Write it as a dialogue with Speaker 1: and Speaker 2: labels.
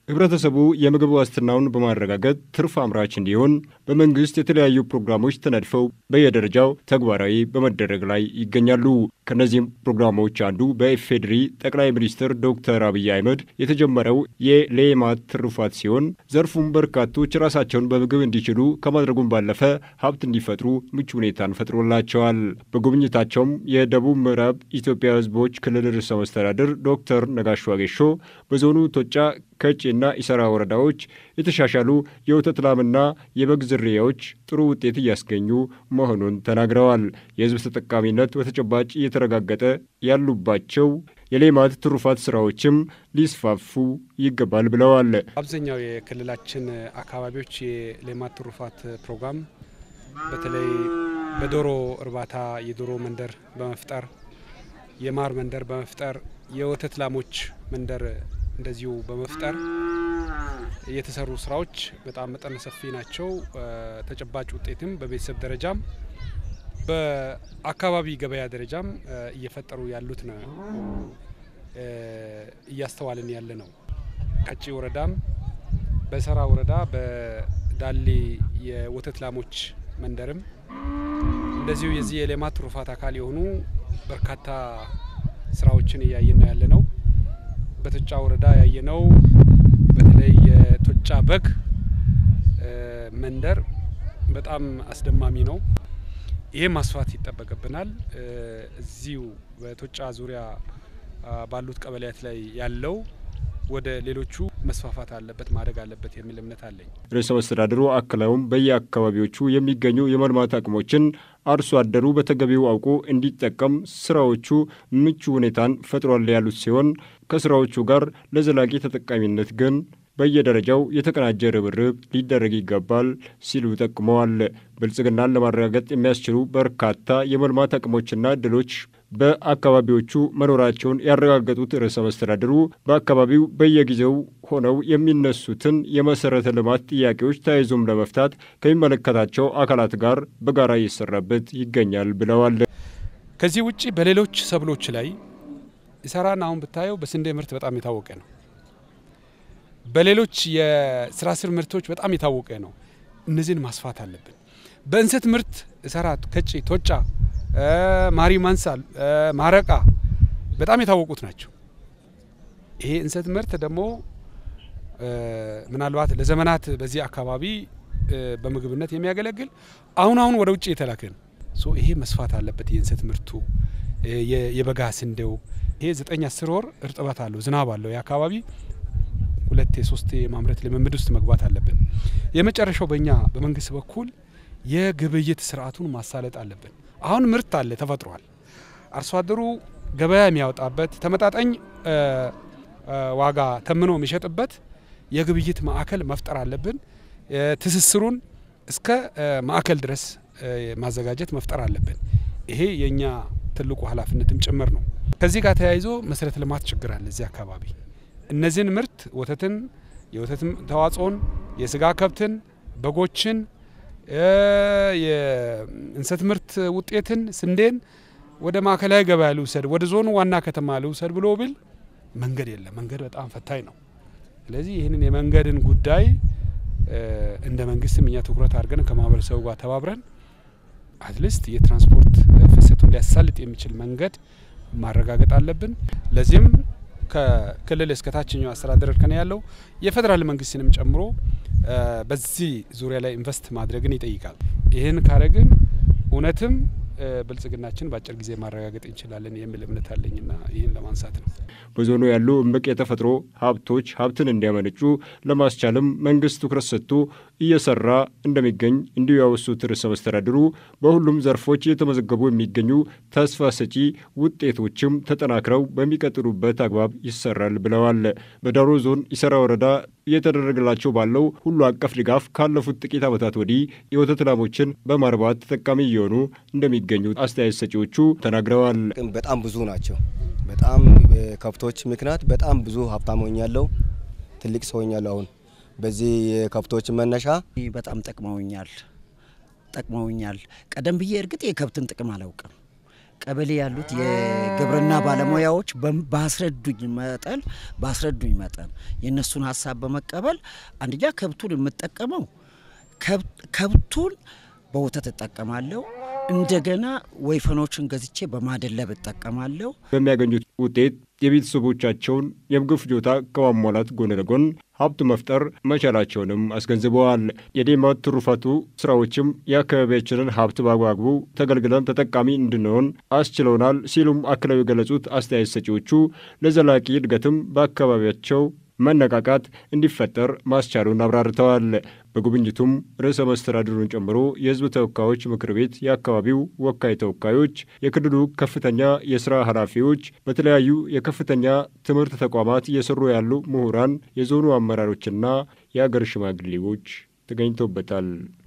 Speaker 1: ህብረተሰቡ የምግብ ዋስትናውን በማረጋገጥ ትርፍ አምራች እንዲሆን በመንግስት የተለያዩ ፕሮግራሞች ተነድፈው በየደረጃው ተግባራዊ በመደረግ ላይ ይገኛሉ። ከእነዚህም ፕሮግራሞች አንዱ በኢፌዴሪ ጠቅላይ ሚኒስትር ዶክተር አብይ አህመድ የተጀመረው የሌማት ትሩፋት ሲሆን ዘርፉም በርካቶች ራሳቸውን በምግብ እንዲችሉ ከማድረጉም ባለፈ ሀብት እንዲፈጥሩ ምቹ ሁኔታን ፈጥሮላቸዋል። በጉብኝታቸውም የደቡብ ምዕራብ ኢትዮጵያ ህዝቦች ክልል ርዕሰ መስተዳድር ዶክተር ነጋሽ ዋጌሾ በዞኑ ቶጫ ከጭና ኢሰራ ወረዳዎች የተሻሻሉ የወተት ላምና የበግ ዝርያዎች ጥሩ ውጤት እያስገኙ መሆኑን ተናግረዋል። የህዝብ ተጠቃሚነት በተጨባጭ እየተረጋገጠ ያሉባቸው የሌማት ትሩፋት ስራዎችም ሊስፋፉ ይገባል ብለዋል።
Speaker 2: አብዛኛው የክልላችን አካባቢዎች የሌማት ትሩፋት ፕሮግራም በተለይ በዶሮ እርባታ የዶሮ መንደር በመፍጠር የማር መንደር በመፍጠር የወተት ላሞች መንደር እንደዚሁ በመፍጠር የተሰሩ ስራዎች በጣም መጠነ ሰፊ ናቸው። ተጨባጭ ውጤትም በቤተሰብ ደረጃም በአካባቢ ገበያ ደረጃም እየፈጠሩ ያሉት ነው እያስተዋልን ያለ ነው። ቀጪ ወረዳም በሰራ ወረዳ በዳሌ የወተት ላሞች መንደርም እንደዚሁ የዚህ የሌማት ትሩፋት አካል የሆኑ በርካታ ስራዎችን እያየን ነው ያለ ነው። በቶጫ ወረዳ ያየነው በተለይ የቶጫ በግ መንደር በጣም አስደማሚ ነው። ይሄ ማስፋት ይጠበቅብናል። እዚሁ በቶጫ ዙሪያ ባሉት ቀበሌያት ላይ ያለው ወደ ሌሎቹ መስፋፋት አለበት ማደግ አለበት የሚል እምነት አለኝ።
Speaker 1: ርዕሰ መስተዳድሩ አክለውም በየአካባቢዎቹ የሚገኙ የመልማት አቅሞችን አርሶ አደሩ በተገቢው አውቆ እንዲጠቀም ስራዎቹ ምቹ ሁኔታን ፈጥሯል ያሉት ሲሆን ከስራዎቹ ጋር ለዘላቂ ተጠቃሚነት ግን በየደረጃው የተቀናጀ ርብርብ ሊደረግ ይገባል ሲሉ ጠቁመዋል። ብልጽግናን ለማረጋገጥ የሚያስችሉ በርካታ የመልማት አቅሞችና እድሎች በአካባቢዎቹ መኖራቸውን ያረጋገጡት ርዕሰ መስተዳድሩ በአካባቢው በየጊዜው ሆነው የሚነሱትን የመሰረተ ልማት ጥያቄዎች ተያይዞም ለመፍታት ከሚመለከታቸው አካላት ጋር በጋራ እየሰራበት ይገኛል ብለዋል።
Speaker 2: ከዚህ ውጭ በሌሎች ሰብሎች ላይ ኢሰራን አሁን ብታየው በስንዴ ምርት በጣም የታወቀ ነው። በሌሎች የስራ ስር ምርቶች በጣም የታወቀ ነው። እነዚህን ማስፋት አለብን። በእንሰት ምርት ኢሰራ፣ ከጪ፣ ቶጫ፣ ማሪ ማንሳል፣ ማረቃ በጣም የታወቁት ናቸው። ይሄ እንሰት ምርት ደግሞ ምናልባት ለዘመናት በዚህ አካባቢ በምግብነት የሚያገለግል አሁን አሁን ወደ ውጭ የተላከ ነው። ሶ ይሄ መስፋት አለበት። የእንሰት ምርቱ የበጋ ስንዴው ይሄ ዘጠኝ አስር ወር እርጥበት አለው ዝናብ አለው የአካባቢ ሁለት የሶስት የማምረት ልምምድ ውስጥ መግባት አለብን። የመጨረሻው በእኛ በመንግስት በኩል የግብይት ስርዓቱን ማሳለጥ አለብን። አሁን ምርት አለ ተፈጥሯል። አርሶ አደሩ ገበያ የሚያወጣበት ተመጣጣኝ ዋጋ ተምኖ የሚሸጥበት የግብይት ማዕከል መፍጠር አለብን። ትስስሩን እስከ ማዕከል ድረስ ማዘጋጀት መፍጠር አለብን። ይሄ የእኛ ትልቁ ኃላፊነትም ጭምር ነው። ከዚህ ጋር ተያይዞ መሰረተ ልማት ችግር አለ እዚህ አካባቢ እነዚህን ምርት ወተትን፣ የወተት ተዋጽኦን፣ የስጋ ከብትን፣ በጎችን፣ የእንሰት ምርት ውጤትን፣ ስንዴን ወደ ማዕከላዊ ገበያ ልውሰድ፣ ወደ ዞኑ ዋና ከተማ ልውሰድ ብሎ ብል መንገድ የለም። መንገድ በጣም ፈታኝ ነው። ስለዚህ ይህንን የመንገድን ጉዳይ እንደ መንግስትም እኛ ትኩረት አድርገን ከማህበረሰቡ ጋር ተባብረን አትሊስት የትራንስፖርት ፍሰቱን ሊያሳልጥ የሚችል መንገድ ማረጋገጥ አለብን። ለዚህም ከክልል እስከ ታችኛው አስተዳደር እርከን ያለው የፌዴራል መንግስትንም ጨምሮ በዚህ ዙሪያ ላይ ኢንቨስት ማድረግን ይጠይቃል። ይህን ካረግን እውነትም ብልጽግናችን በአጭር ጊዜ ማረጋገጥ እንችላለን የሚል እምነት አለኝና ይህን ለማንሳት ነው።
Speaker 1: በዞኑ ያሉ እምቅ የተፈጥሮ ሀብቶች ሀብትን እንዲያመነጩ ለማስቻልም መንግስት ትኩረት ሰጥቶ እየሰራ እንደሚገኝ እንዲሁ ያወሱት ርዕሰ መስተዳድሩ በሁሉም ዘርፎች እየተመዘገቡ የሚገኙ ተስፋ ሰጪ ውጤቶችም ተጠናክረው በሚቀጥሉበት አግባብ ይሰራል ብለዋል። በዳሮ ዞን ኢሰራ ወረዳ እየተደረገላቸው ባለው ሁሉ አቀፍ ድጋፍ ካለፉት ጥቂት ዓመታት ወዲህ የወተት ላሞችን በማርባት ተጠቃሚ እየሆኑ እንደሚገኙ አስተያየት ሰጪዎቹ ተናግረዋል።
Speaker 3: በጣም ብዙ ናቸው። በጣም ከብቶች ምክንያት በጣም ብዙ ሀብታም ሆኛለሁ። ትልቅ ሰው ሆኛለሁ። አሁን በዚህ የከብቶች መነሻ
Speaker 4: በጣም ጠቅመውኛል ጠቅመውኛል። ቀደም ብዬ እርግጥ የከብትን ጥቅም አላውቅም፣ ቀበሌ ያሉት የግብርና ባለሙያዎች ባስረዱኝ መጠን ባስረዱኝ መጠን የእነሱን ሀሳብ በመቀበል አንደኛ ከብቱን የምጠቀመው ከብቱን በወተት እጠቀማለሁ። እንደገና ወይፈኖችን ገዝቼ በማደለብ እጠቀማለሁ።
Speaker 1: በሚያገኙት ውጤት የቤተሰቦቻቸውን የምግብ ፍጆታ ከማሟላት ጎን ለጎን ሀብት መፍጠር መቻላቸውንም አስገንዝበዋል። የሌማት ትሩፋቱ ስራዎችም የአካባቢያችንን ሀብት በአግባቡ ተገልግለን ተጠቃሚ እንድንሆን አስችለውናል ሲሉም አክለው የገለጹት አስተያየት ሰጪዎቹ ለዘላቂ እድገትም በአካባቢያቸው መነቃቃት እንዲፈጠር ማስቻሉን አብራርተዋል። በጉብኝቱም ርዕሰ መስተዳድሩን ጨምሮ የሕዝብ ተወካዮች ምክር ቤት የአካባቢው ወካይ ተወካዮች፣ የክልሉ ከፍተኛ የስራ ኃላፊዎች፣ በተለያዩ የከፍተኛ ትምህርት ተቋማት እየሰሩ ያሉ ምሁራን፣ የዞኑ አመራሮችና የአገር ሽማግሌዎች ተገኝተውበታል።